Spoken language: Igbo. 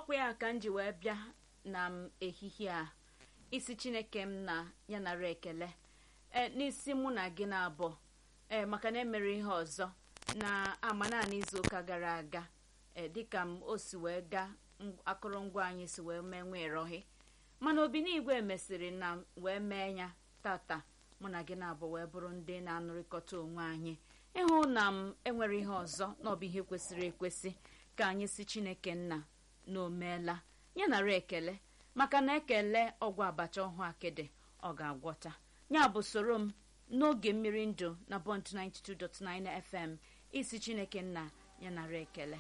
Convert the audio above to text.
ọkwa ya ka m ji wee bịa na m ehihie a isi chineke m na ya nara ekele ee n'isi mụ na gị na-abụ ee maka na emere ihe ọzọ na ama naanị izu ụka gara aga ee dịka m o si wee gaa akụrụngwa anyị si wee mee nwa ịrọhị mana obi n'igwe mesịrị na wee mee ya tata mụ na gị na-abụ wee bụrụ ndị na-anụrịkọta onwe anyị ịhụ na m enwere ihe ọzọ na ọ bụ ihe kwesịrị ekwesị ka anyị si chineke nna na o meela ya nara ekele maka na ekele ọgwụ abacha ọhụụ akịdị ọ ga-agwọta ya bụ soro m n'oge mmiri ndụ na bond 92.9 fm isi chineke nna ya nara ekele